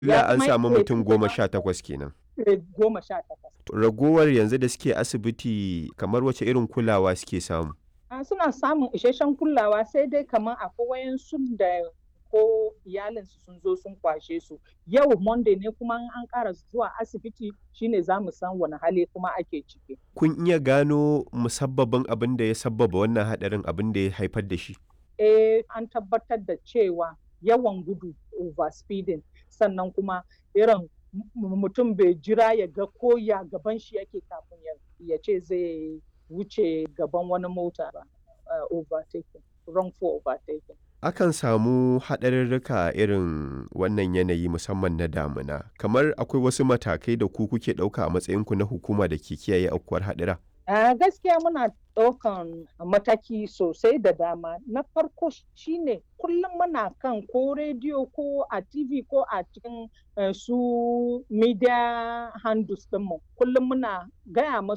Ya an kuma samu iya mutum tuka goma ba. sha takwas kenan. Eh, goma sha takwas. Ragowar yanzu da suke asibiti kamar wace irin kulawa suke samu? Ah, suna samun isasshen kulawa sai dai kamar akwai wayansu da ko iyalinsu sun zo sun kwashe su yau monday ne kuma in an ƙara zuwa asibiti shine za mu san wani hali kuma ake ciki Kun iya gano musabbabin abin da ya sabbaba wannan haɗarin abin da ya haifar da shi? eh an tabbatar da cewa yawan gudu overspeeding sannan kuma irin m- mutum bai jira ya ga ko ya gaban shi yake kafin ya, ya ce zai wuce gaban wani mota ba uh, overtaking wrongful overtaking Akan samu haɗarurruka irin wannan yanayi musamman na damuna. Kamar akwai wasu matakai da ku kuke ɗauka a matsayinku na hukuma da ke kiyaye aukuwar haɗura? A gaskiya muna ɗaukan mataki sosai da dama. Na farko shine kullum muna kan ko rediyo ko a TV ko a cikin eh, su media handles ɗinmu. Kullum muna gaya masu